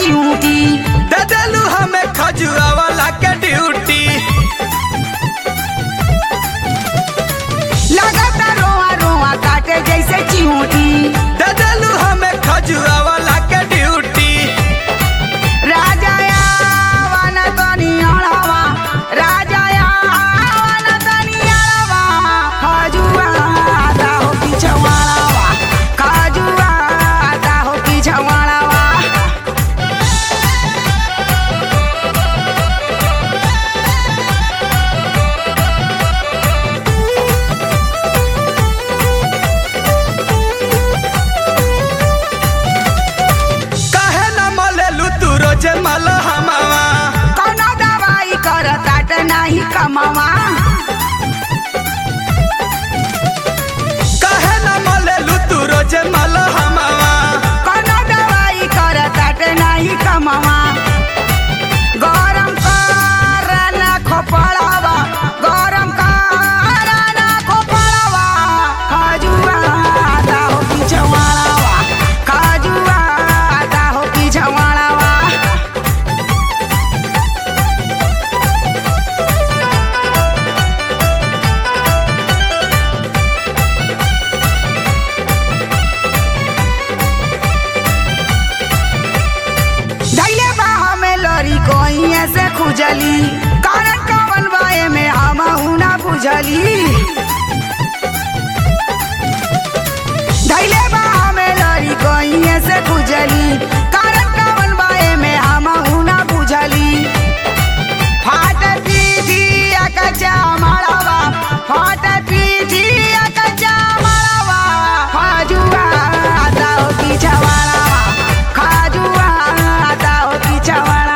चिऊटी दे देलू हमें खजुआ वाला के ड्यूटी लगता रोआ रोआ काटे जैसे चिऊटी दे देलू हमें खजुआ वाला के ड्यूटी राजा यावन तनी अड़वा राजा यावन तनी अड़वा खजुआ आता हो पिछवाड़वा खजुआ आता हो पिछवाड़वा काहे न मलेलू तू रोजे मल हमावा कौनो दवाई करतात नाही कमावा काहे न मलेलू तू रोजे मल हमावा कौनो दवाई करतात नाही कमावा गरम कर ना खोपड़ावा गरम कर ना खोपड़ावा खजुआ आता हो पिछवाड़ावा खजुआ आता हो पिछवाड़ावा धैले बा हमें लड़ी कोइए से खुजली कारण कवन बाए में हम ना बुझली धैले बा हमें लड़ी कोइए से खुजली कारण कवन बाए में हम ना बुझली फाट पीठी कच्चा मारवा फाट पीठी कच्चा मारवा खाजुआ आता हो पिछवाड़ा खाजुआ आता हो पिछवाड़ा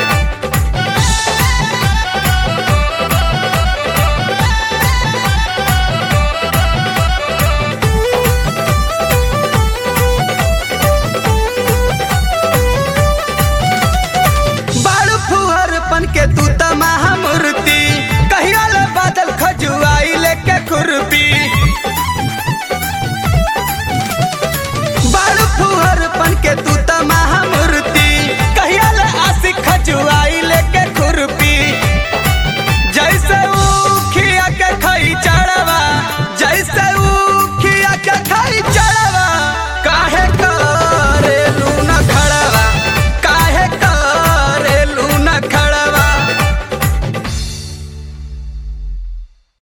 बाड़ू फुहर पन के तू त महामूर्ति कहिया ले बादल खजुआई लेके खुरपी बाड़ू फुहर पन के तू